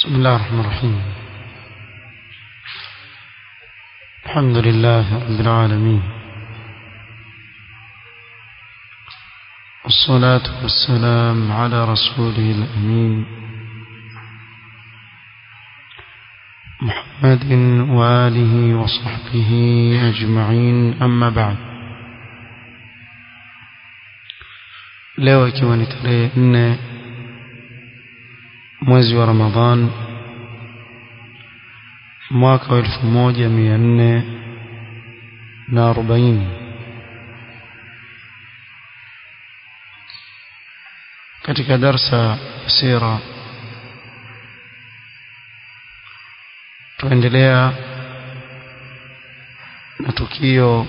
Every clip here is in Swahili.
بسم الله الرحمن الرحيم الحمد لله رب العالمين والصلاة والسلام على رسوله الأمين محمد وآله وصحبه أجمعين أما بعد leo ikiwa ni tarehe nne mwezi wa Ramadhan mwaka wa elfu moja mia nne na arobaini katika darsa ya sira tuendelea na tukio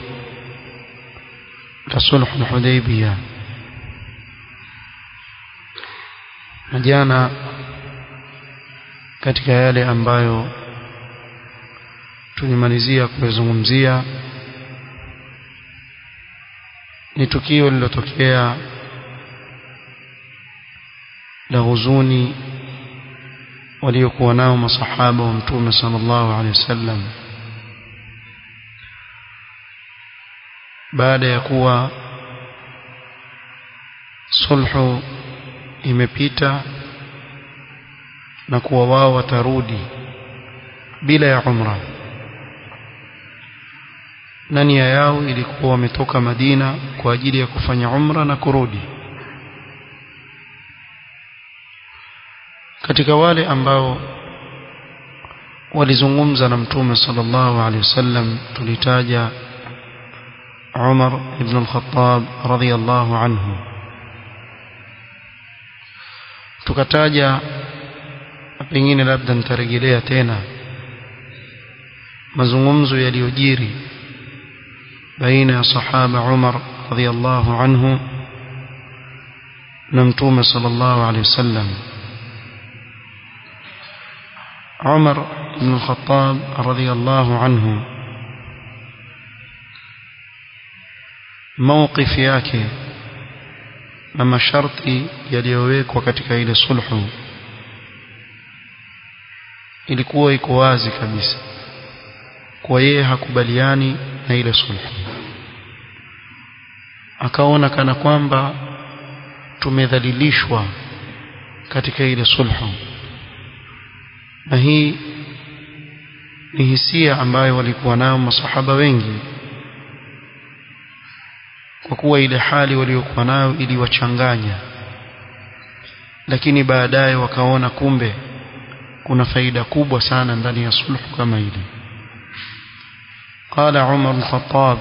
la sulhu Hudaybiyah na jana katika yale ambayo tulimalizia kuyazungumzia ni tukio lililotokea la huzuni waliokuwa nao masahaba wa mtume sallallahu alaihi wasallam baada ya kuwa sulhu imepita na kuwa wao watarudi bila ya umra na nia yao ilikuwa wametoka Madina kwa ajili ya kufanya umra na kurudi katika wale ambao walizungumza na mtume sallallahu alaihi wasallam tulitaja Umar ibn al-Khattab radhiyallahu anhu tukataja pengine labda nitarejelea tena mazungumzo yaliyojiri baina ya sahaba Umar radhiyallahu anhu na mtume sallallahu alaihi wasallam Umar ibn al-Khattab radhiyallahu anhu mawqif yake na masharti yaliyowekwa katika ile sulhu ilikuwa iko wazi kabisa kwa yeye hakubaliani na ile sulhu akaona kana kwamba tumedhalilishwa katika ile sulhu na hii ni hisia ambayo walikuwa nayo masahaba wengi kwa kuwa ile hali waliokuwa nayo iliwachanganya lakini baadaye wakaona kumbe kuna faida kubwa sana ndani ya sulhu kama ile قال عمر الخطاب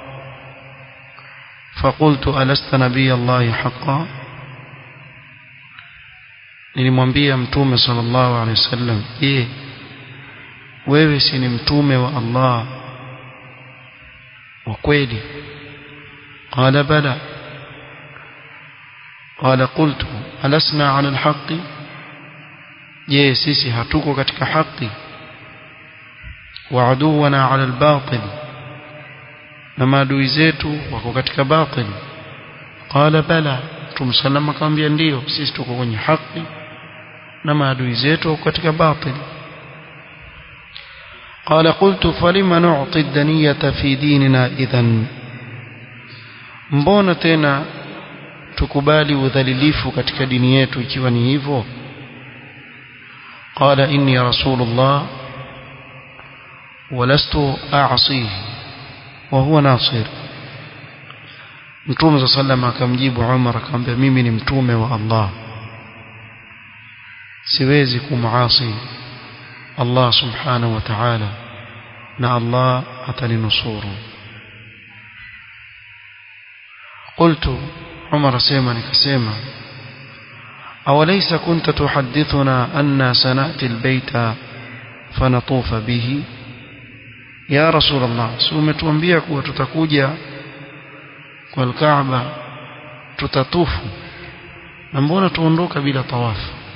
فقلت ألست نبي الله حقا nilimwambia mtume sallallahu alaihi wasallam je wewe si ni mtume wa Allah wa kweli قال بلى قال قلت ألسنا على الحق je sisi hatuko katika haki wa aduwana ala albatil na maadui zetu wako katika batil qala bala tumsalama akamwambia ndio sisi tuko kwenye haki na maadui zetu wako katika batil قال قلت فلما نعطي الدنية في ديننا إذن mbona tena tukubali udhalilifu katika dini yetu ikiwa ni hivyo قال إني رسول الله ولست أعصيه وهو ناصر mtume صلى الله عليه akamjibu Umar akamwambia mimi ni mtume wa Allah siwezi kumuasi Allah subhanahu wa ta'ala na Allah ataninusuru قلت عمر سيما نكسيما أوليس كنت تحدثنا أن سنأتي البيت فنطوف به يا رسول الله سومت وانبيك وتتكوجا والكعبة تتطوف نمبونا تونروك بلا طواف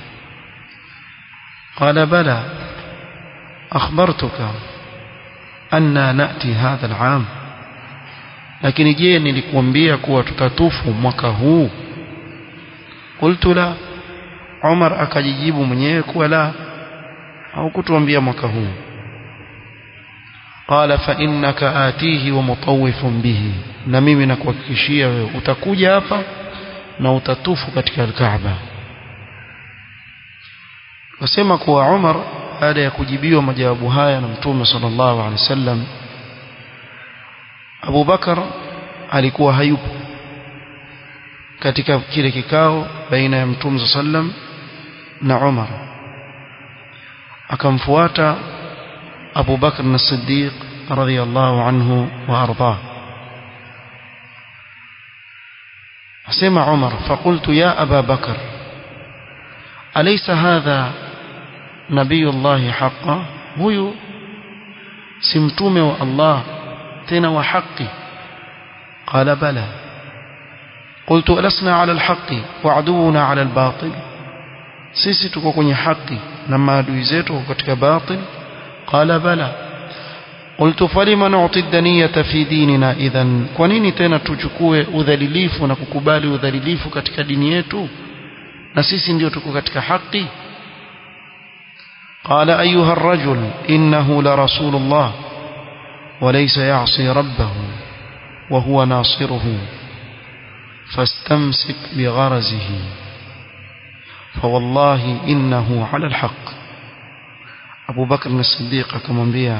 قال بلى أخبرتك أن نأتي هذا العام lakini je nilikuambia kuwa tutatufu mwaka huu qultu la Umar akajijibu mwenyewe kuwa la haukutuambia mwaka huu qala fa innaka atihi wa mutawifun bihi na mimi nakuhakikishia wewe utakuja hapa na utatufu katika al-Kaaba wasema kuwa Umar baada ya kujibiwa majawabu haya na Mtume sallallahu alaihi wasallam Abu Bakar alikuwa hayupo katika kile kikao baina ya Mtume sallam na Umar akamfuata Abu Bakr as-Siddiq radhiyallahu anhu wa ardhah asema Umar فقلت يا أبا بكر أليس هذا نبي الله حقا هو سمتومه الله تنا وحقي قال بلى قلت ألسنا على الحق وعدونا على الباطل sisi tuko kwenye haki na maadui zetu katika batil qala bala qultu falima nu'ti ad-daniyata fi dinina idhan kwa nini tena tuchukue udhalilifu na kukubali udhalilifu katika dini yetu na sisi ndio tuko katika haki قال أيها الرجل إنه لرسول الله وليس يعصي ربه وهو ناصره فاستمسك بغرزه فوالله إنه على الحق أبو بكر الصديق كما بيا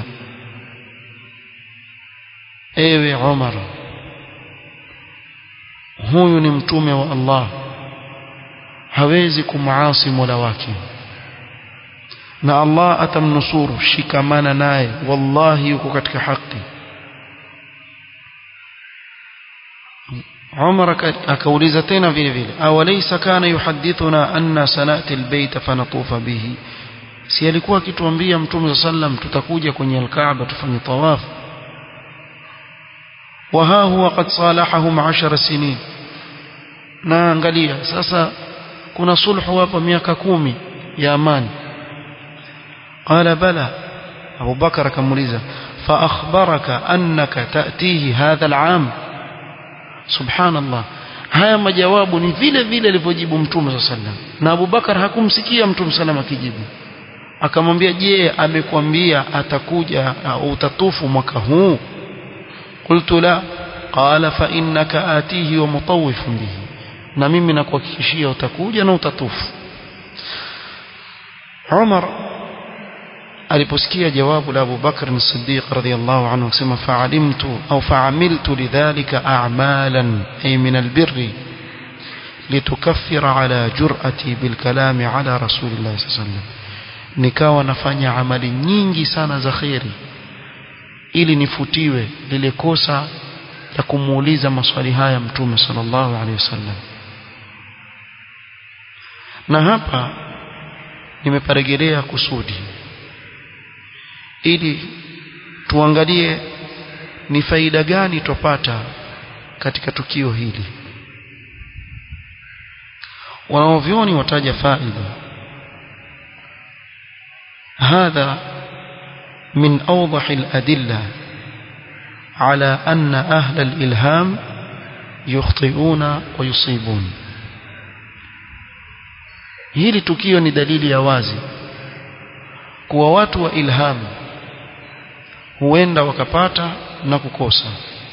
ewe Umar huyu ni mtume wa Allah hawezi kumaasi Mola wake na Allah atamnusuru shikamana naye wallahi yuko katika haki Umar akauliza tena vile vile awalaysa kana yuhadithuna anna sanati albayt fanatufa bihi si alikuwa akituambia mtume sallam tutakuja kwenye alkaaba tufanye tawaf wa ha huwa qad salahahum 10 sinin na angalia sasa kuna sulhu hapa miaka kumi ya amani qala bala Abu Bakar akamuuliza fa akhbaraka annaka ta'tihi hadha al'am subhanallah haya majawabu ni vile vile alivyojibu mtume sallam na Abu Bakar hakumsikia mtume sallam akijibu akamwambia je amekwambia atakuja au utatufu mwaka huu qultu la qala fa innaka atihi wa mutawifun bihi na mimi nakuhakikishia utakuja na utatufu Umar aliposikia jawabu la Abu Bakr as-Siddiq radhiyallahu anhu akisema fa'alimtu au fa'amiltu lidhalika a'malan ay min albirri litukaffira ala jur'ati bilkalami ala rasulillah sallallahu alayhi wasallam nikawa nafanya amali nyingi sana za khairi ili nifutiwe lile kosa la kumuuliza maswali haya mtume sallallahu alaihi wasallam na hapa nimeparejelea kusudi ili tuangalie ni faida gani tupata katika tukio hili wanaovyoni wataja faida هذا من أوضح الأدلة على أن أهل الإلهام يخطئون ويصيبون hili tukio ni dalili ya wazi kuwa watu wa ilhamu huenda wakapata na kukosa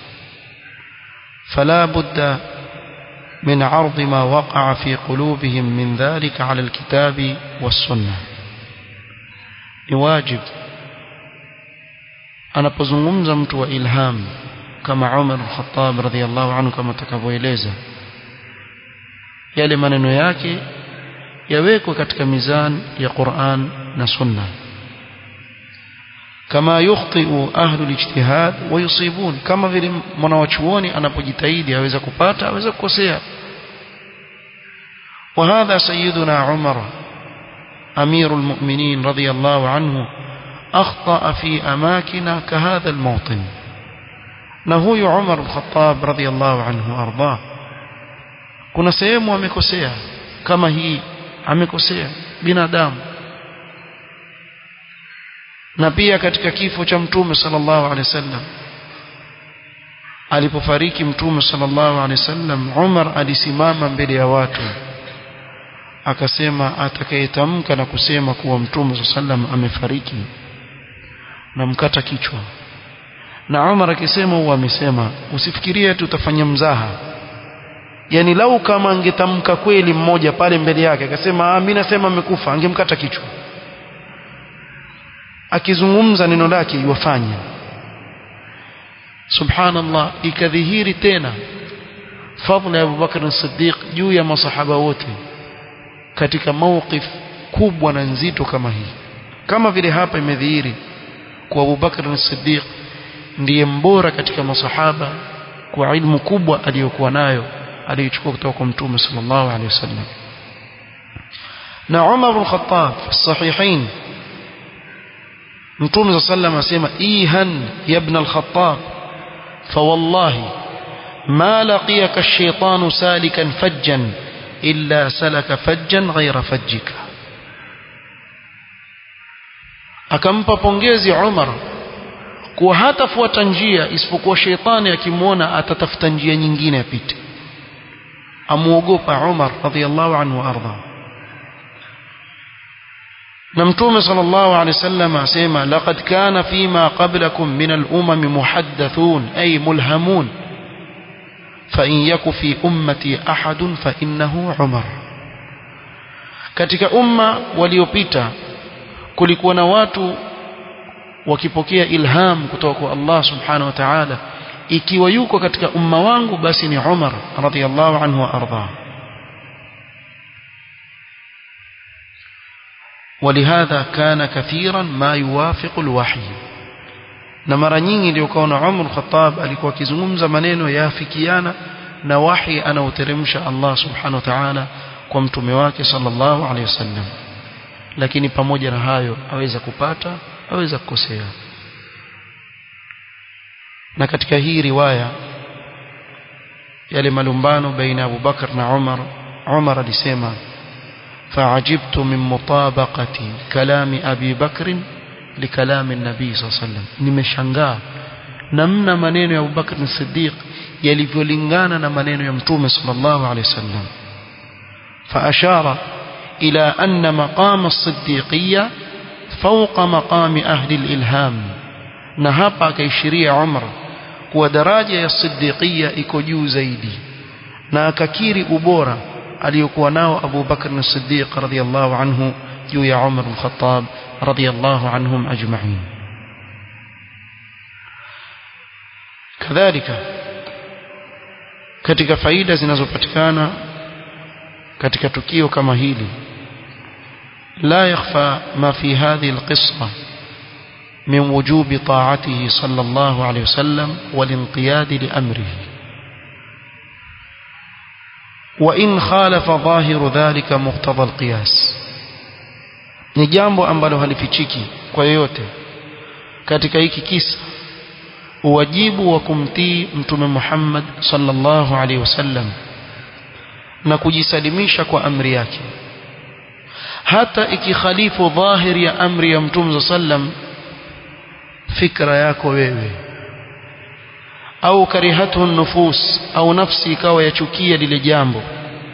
fala budda min ardi ma waqa'a fi qulubihim min dhalika ala alkitabi was-sunnah ni wajib anapozungumza mtu wa ilham kama Umar al-Khattab radhiyallahu anhu kama takavyoeleza yale maneno yake yawekwe katika mizan ya Qur'an na Sunna kama yukhti'u ahlu al-ijtihad wa yusibun kama vile mwanawachuoni anapojitahidi aweza kupata aweza kukosea وهذا سيدنا عمر أمير المؤمنين رضي الله عنه أخطأ في أماكن كهذا الموطن نهو عمر الخطاب رضي الله عنه وأرضاه kuna sehemu amekosea kama hii amekosea binadamu na pia katika kifo cha mtume sallallahu alaihi wasallam alipofariki mtume sallallahu alaihi wasallam Umar alisimama mbele ya watu akasema atakayetamka na kusema kuwa mtume sallam amefariki na mkata kichwa na Umar akisema huwa amesema usifikirie tu utafanya mzaha yani lau kama angetamka kweli mmoja pale mbele yake akasema ah mimi nasema amekufa angemkata kichwa akizungumza neno lake iwafanya subhanallah ikadhihiri tena fadhila ya Abubakar as-Siddiq juu ya masahaba wote katika mawqif kubwa na nzito kama hii kama vile hapa imedhihiri kwa Abubakar as-Siddiq ndiye mbora katika masahaba kwa ilmu kubwa aliyokuwa nayo aliyochukua kutoka kwa Mtume sallallahu alaihi wasallam na Umar ibn Khattab fi sahihain Mtume sallallahu asema ihan ya ibn al-Khattab فوالله ما لقيك الشيطان سالكا فجا إلا سلك فجا غير فجك akampa pongezi Umar kuwa hatafuata njia isipokuwa sheitani akimwona atatafuta njia nyingine apite amuogopa Umar radhiallahu anhu warda na mtume sallallahu alaihi wasallam asema laqad kana fima qablakum min al-umam muhaddathun ay mulhamun fa in yaku fi ummati ahadun fa innahu Umar katika umma waliopita kulikuwa na watu wakipokea ilham kutoka kwa Allah subhanahu wa ta'ala ikiwa yuko katika umma wangu basi ni Umar radhiyallahu anhu wa arda ولهذا كان كثيرا ما يوافق الوحي na mara nyingi ndio kaona Umar Khattab alikuwa akizungumza maneno yafikiana na wahi anaoteremsha Allah subhanahu wa ta'ala kwa mtume wake sallallahu alaihi wasallam lakini pamoja na hayo aweza kupata aweza kukosea na katika hii riwaya yale malumbano baina Abu Bakar na Umar Umar alisema فعجبت من مطابقة كلام أبي بكر لكلام النبي صلى الله عليه وسلم nimeshangaa namna maneno ya Abu Bakr as-Siddiq yalivyolingana na maneno ya Mtume sallallahu alayhi wasallam فأشار إلى أن مقام الصديقية فوق مقام أهل الإلهام na hapa akaishiria Umar kuwa daraja ya siddiqia iko juu zaidi na akakiri ubora aliyokuwa nao Abu Bakr as-Siddiq radhiyallahu anhu juu ya Umar al-Khattab radhiyallahu anhum ajma'in kadhalika katika faida zinazopatikana katika tukio kama hili لا يخفى ما في هذه القصة من وجوب طاعته صلى الله عليه وسلم والانقياد لأمره وإن خالف ظاهر ذلك مقتضى القياس ni jambo ambalo halifichiki kwa yoyote katika hiki kisa uwajibu wa kumtii mtume Muhammad sallallahu alaihi wasallam na kujisalimisha kwa amri yake hata ikikhalifu dhahiri ya amri ya mtume sallam fikra yako wewe au karihatu nufus au nafsi ikawa yachukia lile jambo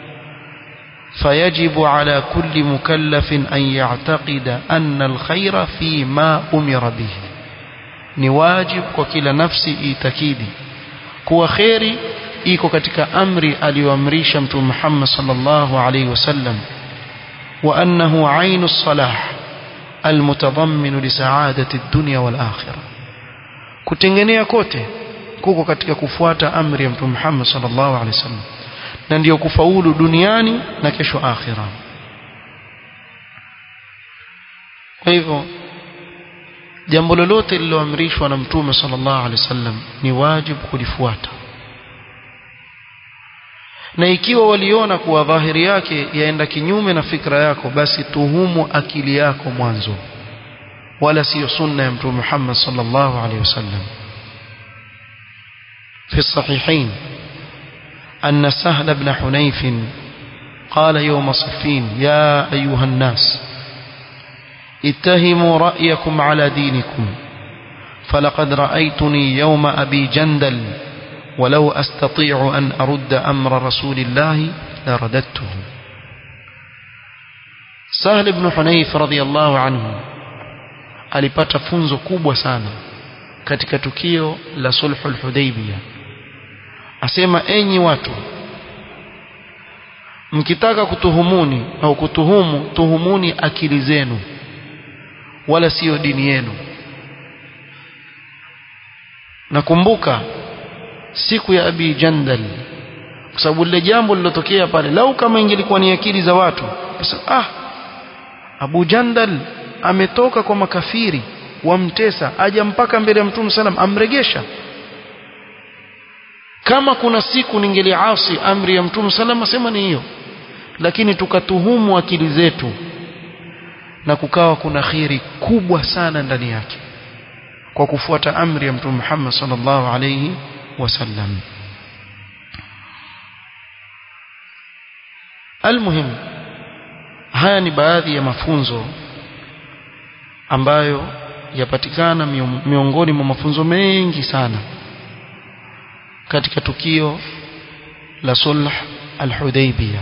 فيجب على كل مكلف أن يعتقد أن الخير فيما أمر به ni wajib kwa kila nafsi itakidi kuwa kheri iko katika amri aliyoamrisha mtume Muhammad sallallahu alaihi wasallam wa annahu ainu salah almutadammin li sa'adati ad-dunya wal akhirah kutengenea kote kuko katika kufuata amri ya mtume Muhammad sallallahu alaihi wasallam na ndiyo kufaulu duniani na kesho akhira kwa hivyo jambo lolote lililoamrishwa na mtume sallallahu alaihi wasallam ni wajibu kulifuata na ikiwa waliona kuwa dhahiri yake yaenda kinyume na fikra yako basi tuhumu akili yako mwanzo wala siyo sunna ya mtume Muhammad sallallahu alaihi wasallam في الصحيحين أن سهل بن حنيف قال يوم صفين يا أيها الناس اتهموا رأيكم على دينكم فلقد رأيتني يوم أبي جندل ولو أستطيع أن أرد أمر رسول الله لرددته Sahl ibn Hunayf radhiyallahu anhu alipata funzo kubwa sana katika tukio la sulhul Hudaybiyah asema enyi watu mkitaka kutuhumuni au kutuhumu tuhumuni akili zenu wala siyo dini yenu nakumbuka siku ya Abi Jandal kwa sababu lile jambo lilotokea pale lau kama ingelikuwa ni akili za watu ah Abu Jandal ametoka kwa makafiri wamtesa aja mpaka mbele ya Mtume salam amregesha kama kuna siku ningeliasi amri ya Mtume salam asema ni hiyo lakini tukatuhumu akili zetu na kukawa kuna khiri kubwa sana ndani yake kwa kufuata amri ya Mtume Muhammad sallallahu alayhi wasallam almuhim haya ni baadhi ya mafunzo ambayo yapatikana miongoni mwa mafunzo mengi sana katika tukio la sulh al-Hudaybiyah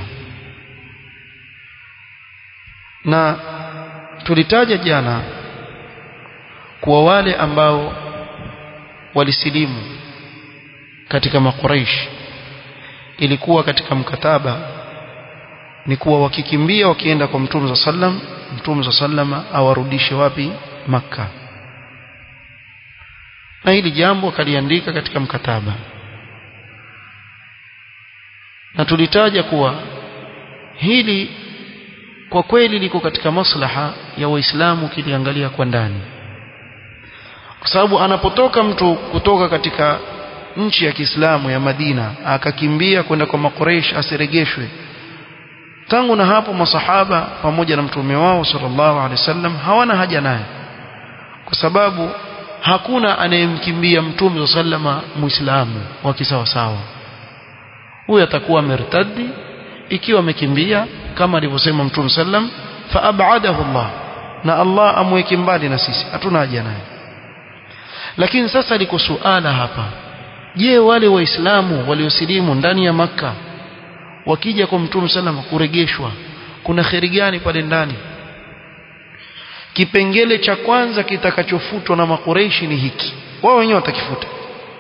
na tulitaja jana kuwa wale ambao walisilimu katika makuraish ilikuwa katika mkataba ni kuwa wakikimbia wakienda kwa mtume sallam mtume sallama awarudishe wapi makka na hili jambo akaliandika katika mkataba na tulitaja kuwa hili kwa kweli liko katika maslaha ya waislamu kiliangalia kwa ndani kwa sababu anapotoka mtu kutoka katika nchi ya Kiislamu ya Madina akakimbia kwenda kwa makureish asiregeshwe tangu na hapo masahaba pamoja na mtume wao sallallahu alaihi wasallam hawana haja naye kwa sababu hakuna anayemkimbia mtume sallama muislamu wa kisawasawa huyo atakuwa mertadi ikiwa amekimbia kama alivyosema mtume sallam fa abadahu Allah na Allah amweke mbali na sisi hatuna haja naye lakini sasa liko suala hapa je wale waislamu waliosilimu ndani ya maka wakija kwa mtume sallam kuregeshwa kuna kheri gani pale ndani kipengele cha kwanza kitakachofutwa na makureishi ni hiki wao wenyewe watakifuta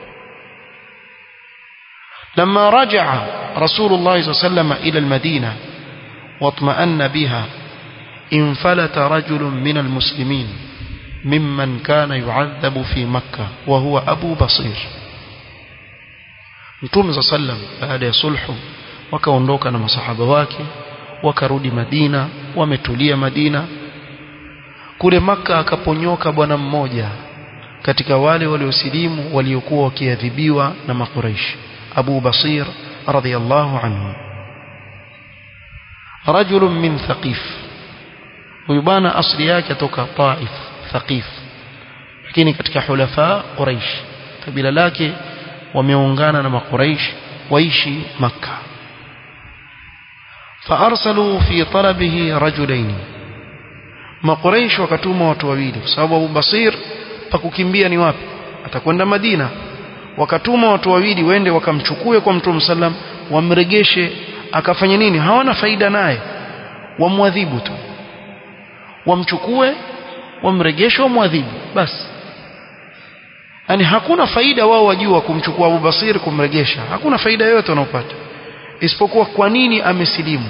لما رجع رسول الله صلى الله عليه وسلم إلى المدينة واطمأن بها انفلت رجل من المسلمين ممن كان يعذب في مكة وهو أبو بصير Mtume صلى الله عليه وسلم baada ya sulhu wakaondoka na masahaba wake wakarudi Madina wametulia Madina kule maka akaponyoka bwana mmoja katika wale waliosilimu waliokuwa wakiadhibiwa na makuraishi Abu Basir radhiyallahu anhu رجل من ثقيف huyu bwana asili yake toka Taif Thaqif lakini katika hulafa Quraish kabila lake wameungana na makuraish waishi Makka فارسلوا في طلبه رجلين makuraish wakatuma watu wawili kwa sababu Abu Basir pakukimbia ni wapi atakwenda Madina wakatuma watu wawili wende wakamchukue kwa Mtume sallam wamregeshe akafanya nini hawana faida naye wamwadhibu tu wamchukue wamregeshe wamwadhibu basi yani hakuna faida wao wajua kumchukua Abu Basir kumregesha hakuna faida yoyote wanaopata isipokuwa kwa nini amesilimu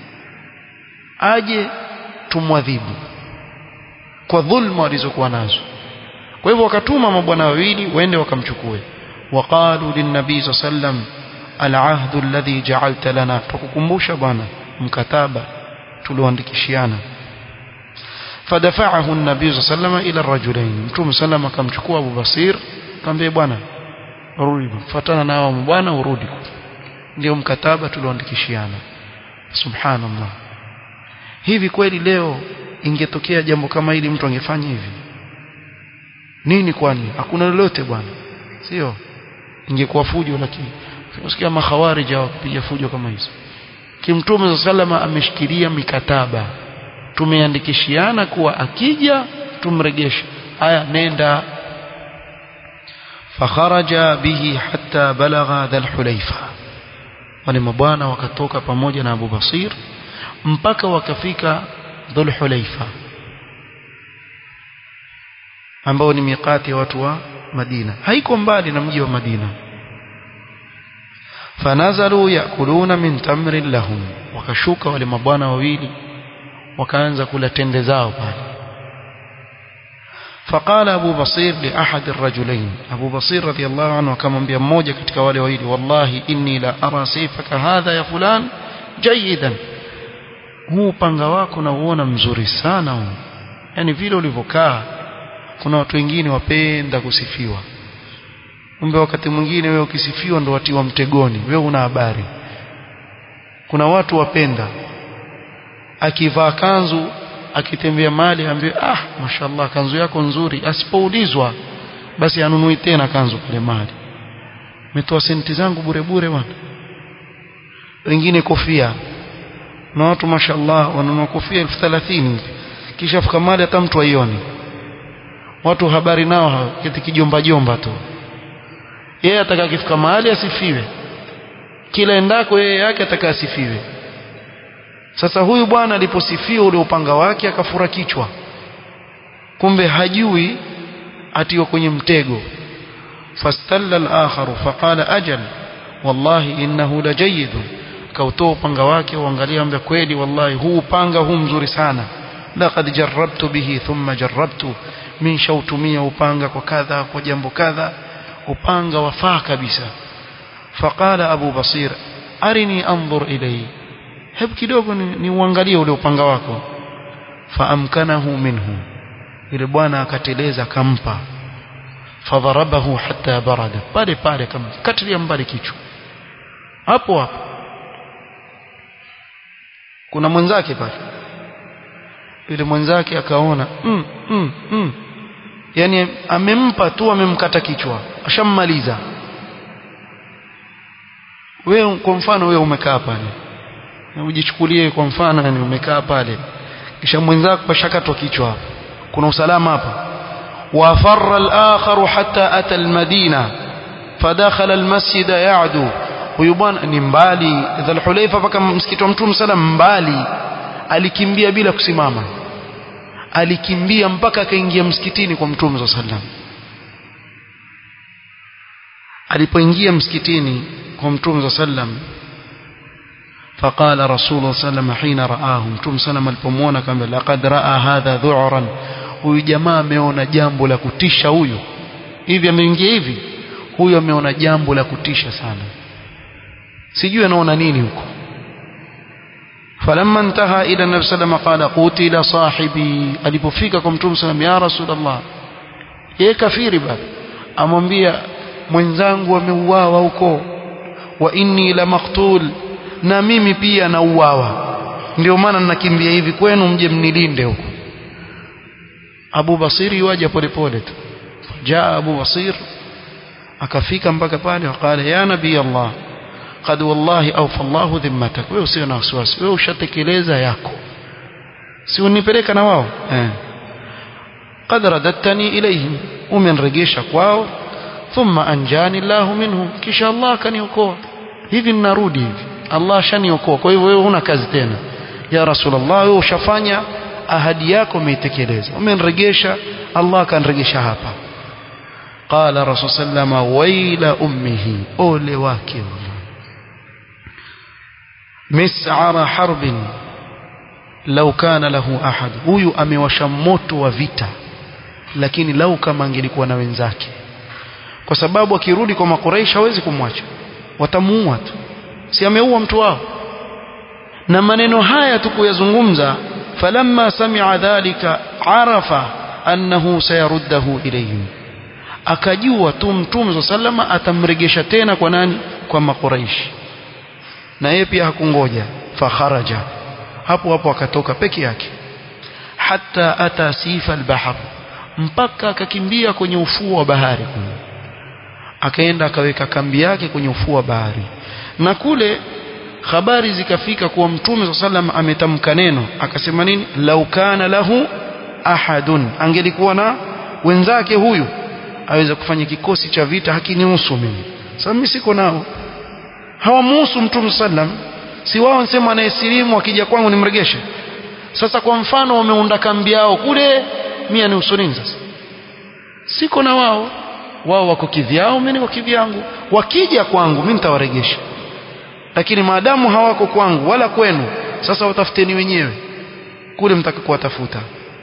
aje tumwadhibu kwa dhulma walizokuwa nazo kwa hivyo wakatuma mabwana wawili waende wakamchukue waqalu linnabii sallam alahdu alladhi ja'alta lana tukukumbusha bwana mkataba tulioandikishiana fadafa'ahu an-nabii sallam ila ar-rajulain mtume sallam akamchukua Abu Basir akamwambia bwana rudi fuatana nao bwana urudi ndio mkataba tulioandikishiana subhanallah hivi kweli leo ingetokea jambo kama hili mtu angefanya hivi nini kwani hakuna lolote bwana sio ingekuwa fujo lakini usikia makhawarij wakipiga fujo kama hizo kimtume sallama ameshikilia mikataba tumeandikishiana kuwa akija tumregeshe haya nenda fakharaja bihi hatta balagha dhal hulaifa wale mabwana wakatoka pamoja na Abu Basir mpaka wakafika dhul hulaifa ambao ni miqati ya watu wa Madina haiko mbali na mji wa Madina fanazalu yakuluna min tamrin lahum wakashuka wale mabwana wawili wakaanza kula tende zao pale فقال أبو بصير لأحد الرجلين أبو بصير رضي الله عنه كما بيموجة كتك والويل والله إني لا أرى سيفك هذا يا فلان جيدا huu panga wako nauona mzuri sana huu yani vile ulivyokaa kuna watu wengine wapenda kusifiwa kumbe wakati mwingine wewe ukisifiwa ndo watiwa mtegoni wewe una habari kuna watu wapenda akivaa kanzu akitembea mali ambaye ah mashallah kanzu yako nzuri asipoulizwa basi anunui tena kanzu kule mali umetoa senti zangu bure bure bwana wengine kofia na watu mashallah wanunua kofia elfu thelathini kisha fika mali hata mtu aioni watu habari nao kiti kijomba jomba tu yeye ataka kifika mahali asifiwe kila endako yeye yake ataka asifiwe sasa huyu bwana aliposifiwa ule upanga wake akafura kichwa kumbe hajui atiwa kwenye mtego fastalla al-akharu faqala ajal wallahi innahu lajayid kautoa upanga wake uangalia ambe kweli wallahi huu upanga huu mzuri sana laqad jarrabtu bihi thumma jarrabtu min shautumia upanga kwa kadha kwa jambo kadha upanga wafaa kabisa faqala abu basir arini anzur ilayhi hebu kidogo ni, ni uangalie ule upanga wako faamkanahu minhu yule bwana akateleza akampa fadharabahu hatta barada pale pale kamkatilia mbali kichwa hapo hapo kuna mwenzake pale yule mwenzake akaona mm, mm, mm. yani amempa tu amemkata kichwa ashammaliza wewe kwa mfano wewe umekaa pale na ujichukulie kwa mfano yani umekaa pale kisha mwenzako ashakatwa kichwa hapo kuna usalama hapa wafarra al-akhar hatta ata al-madina fadakhala al-masjid ya'du huyu bwana ni mbali dhul hulaifa mpaka msikiti wa mtume sallam mbali alikimbia bila kusimama alikimbia mpaka akaingia msikitini kwa mtume sallam alipoingia msikitini kwa mtume sallam فقال رسول الله صلى الله عليه وسلم حين رآه متوم سلام alipomwona kama laqad raa hadha dhu'ran huyu jamaa ameona jambo la kutisha huyu hivi ameingia hivi huyu ameona jambo la kutisha sana sijui anaona nini huko falamma intaha ila nabii sallam qala qutila sahibi alipofika kwa mtume sallam ya rasulullah yeye kafiri bado amwambia mwenzangu ameuawa huko wa inni la maqtul na mimi pia nauawa ndio maana ninakimbia hivi kwenu mje mnilinde huko Abu Basir yuaje polepole tu jaa Abu Basir akafika mpaka pale akala ya nabii Allah qad wallahi awfa Allahu dhimmatak wewe usio na wasiwasi wewe ushatekeleza yako si unipeleka na wao eh qad radattani ilayhim umenregesha kwao thumma anjani Allah minhum kisha Allah kaniokoa hivi ninarudi hivi Allah shaniokoa kwa hivyo wewe huna kazi tena ya rasulullah wewe ushafanya ahadi yako umeitekeleza umeniregesha Allah kanregesha hapa qala rasul sallama waila ummihi ole wake mis'ara harbin law kana lahu ahad huyu amewasha moto wa vita lakini lau kama angelikuwa na wenzake kwa sababu akirudi kwa makureisha hawezi kumwacha watamuua tu si ameua mtu wao na maneno haya tukuyazungumza falamma sami'a dhalika arafa annahu sayaruddahu ilayhim akajua tu mtume sallama atamregesha tena kwa nani kwa makuraishi na yeye pia hakungoja fakharaja hapo hapo akatoka peke yake hata ata sifa albahr mpaka akakimbia kwenye ufuo wa bahari kule akaenda akaweka kambi yake kwenye ufuo wa bahari na kule habari zikafika kuwa mtume sallam ametamka neno akasema nini lau kana lahu ahadun angelikuwa na wenzake huyu aweza kufanya kikosi cha vita hakinihusu mimi sasa mimi siko nao hawamuhusu mtume sallam si wao nsema anayesilimu akija kwangu nimregeshe sasa kwa mfano wameunda kambi yao kule mia ni usulini sasa siko na wao wao wako kivyao mimi niko kivyangu wakija kwangu mimi nitawaregesha lakini maadamu hawako kwangu wala kwenu sasa watafuteni wenyewe kule mtaka kuwatafuta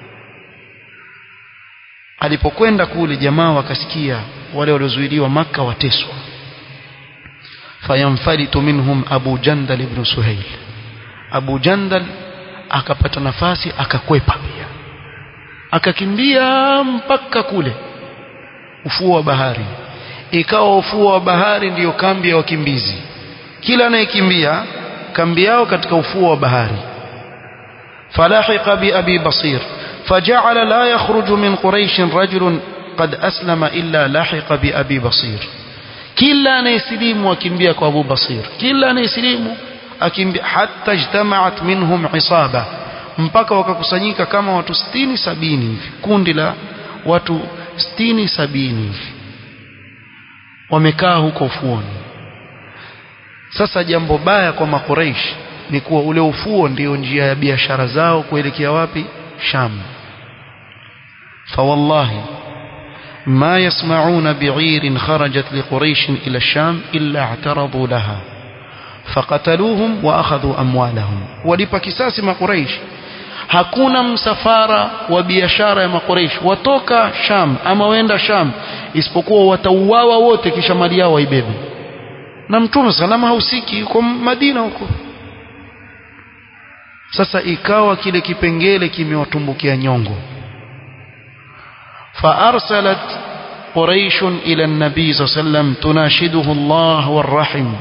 alipokwenda kule jamaa wakasikia wale waliozuiliwa maka wateswa fayamfalitu minhum abu jandal ibn suhail abu jandal akapata nafasi akakwepa pia akakimbia mpaka kule ufuo wa bahari ikawa ufuo wa bahari ndiyo kambi ya wakimbizi kila anayekimbia kambi yao katika ufuo wa bahari falahiqa bi abi basir فجعل لا يخرج من قريش رجل قد أسلم إلا لحق بأبي بصير كلا نيسليم وكمبيا أبو بصير كلا نيسليم أكمبيا حتى اجتمعت منهم عصابة mpaka wakakusanyika kama watu sitini sabini hivi kundi la watu sitini sabini hivi wamekaa huko ufuoni sasa jambo baya kwa makureishi ni kuwa ule ufuo ndio njia ya biashara zao kuelekea wapi sham فوالله ما يسمعون بعير خرجت لقريش إلى الشام إلا اعترضوا لها فقتلوهم وأخذوا أموالهم ولpa kisasi makuraish hakuna msafara wa biashara ya makuraish watoka sham ama wenda sham isipokuwa watauawa wote kisha mali yao waibebe na mtume salama hausiki yuko madina huko sasa ikawa kile kipengele kimewatumbukia nyongo فأرسلت قريش إلى النبي صلى الله عليه وسلم تناشده الله والرحم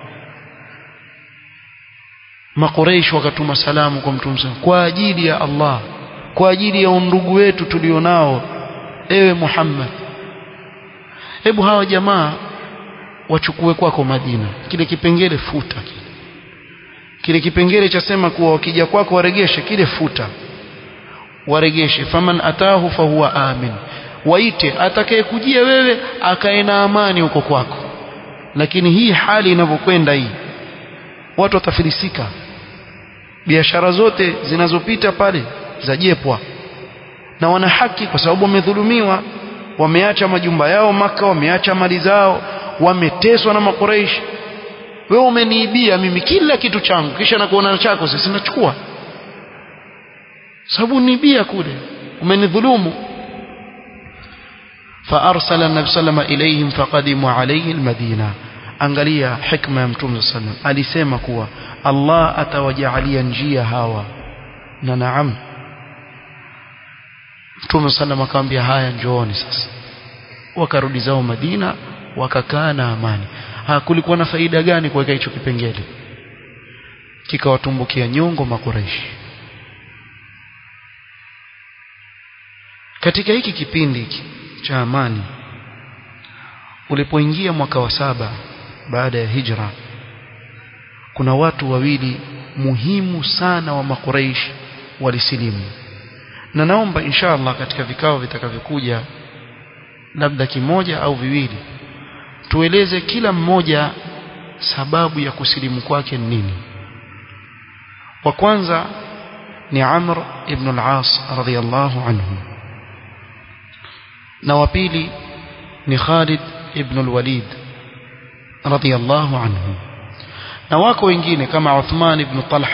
ما قريش wakatuma salamu kwa mtume kwa ajili ya Allah kwa ajili ya undugu wetu tulionao ewe Muhammad hebu hawa jamaa wachukue kwako Madina kile kipengele futa kile kile kipengele cha sema kuwa wakija kwako waregeshe kile futa waregeshe faman atahu fahuwa amin waite atakayekujia wewe akae na amani huko kwako lakini hii hali inavyokwenda hii watu watafilisika biashara zote zinazopita pale zajepwa na wana haki kwa sababu wamedhulumiwa wameacha majumba yao maka wameacha mali zao wameteswa na makuraishi wewe umeniibia mimi kila kitu changu kisha nakuona chako sasa nachukua sababu nibia kule umenidhulumu فأرسل النبي صلى الله عليه وسلم إليهم فقدموا عليه المدينة angalia hikma ya mtume sallam alisema kuwa Allah atawajalia njia hawa na naam mtume sallam akamwambia haya njooni sasa wakarudi zao Madina wakakaa na amani ha kulikuwa na faida gani kuweka hicho kipengele kikawatumbukia nyongo makureishi katika hiki kipindi cha amani ulipoingia mwaka wa saba baada ya hijra kuna watu wawili muhimu sana wa makuraish walisilimu na naomba inshallah katika vikao vitakavyokuja labda kimoja au viwili tueleze kila mmoja sababu ya kusilimu kwake ni nini wa kwanza ni Amr ibn al-As radhiyallahu anhu na wa pili ni Khalid ibn al-Walid radhiyallahu anhu na wako wengine kama Uthman ibn Talha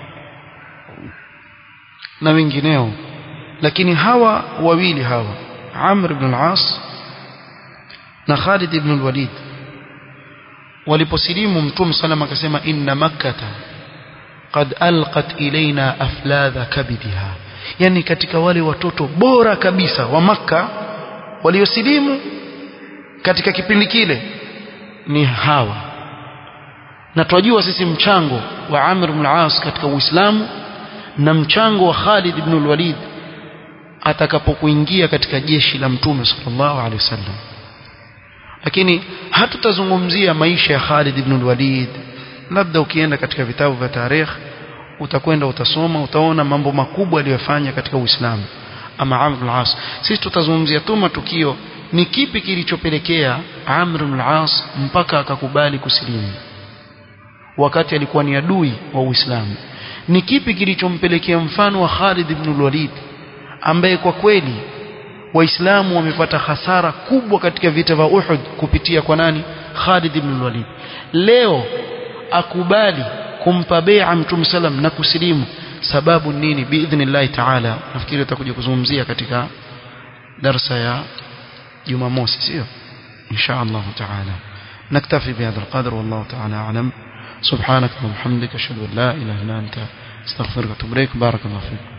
na wengineo lakini hawa wawili hawa Amr ibn al-As na Khalid ibn al-Walid waliposilimu mtume salama akasema inna makkata qad alqat ilaina afladha kabidiha yani katika wale watoto bora kabisa wa makka waliosilimu katika kipindi kile ni hawa na twajua sisi mchango wa Amr ibn al-As katika Uislamu na mchango wa Khalid ibn al-Walid atakapokuingia katika jeshi la Mtume sallallahu alaihi wasallam lakini hatutazungumzia maisha ya Khalid ibn al-Walid labda ukienda katika vitabu vya tarikh utakwenda utasoma utaona mambo makubwa aliyofanya katika Uislamu ama Amr ibn al-As sisi tutazungumzia tu matukio ni kipi kilichopelekea Amr ibn al-As mpaka akakubali kusilimu wakati alikuwa ni adui wa Uislamu ni kipi kilichompelekea mfano wa Khalid ibn al-Walid ambaye kwa kweli waislamu wamepata hasara kubwa katika vita vya Uhud kupitia kwa nani Khalid ibn al-Walid leo akubali kumpa bai'a mtume sallam na kusilimu sababu nini biidhnillah ta'ala nafikiri tutakuja kuzungumzia katika darasa ya Jumamosi sio insha Allah ta'ala نكتفي بهذا القدر والله تعالى أعلم سبحانك اللهم وبحمدك أشهد أن لا إله إلا أنت استغفرك وأتوب إليك بارك الله فيك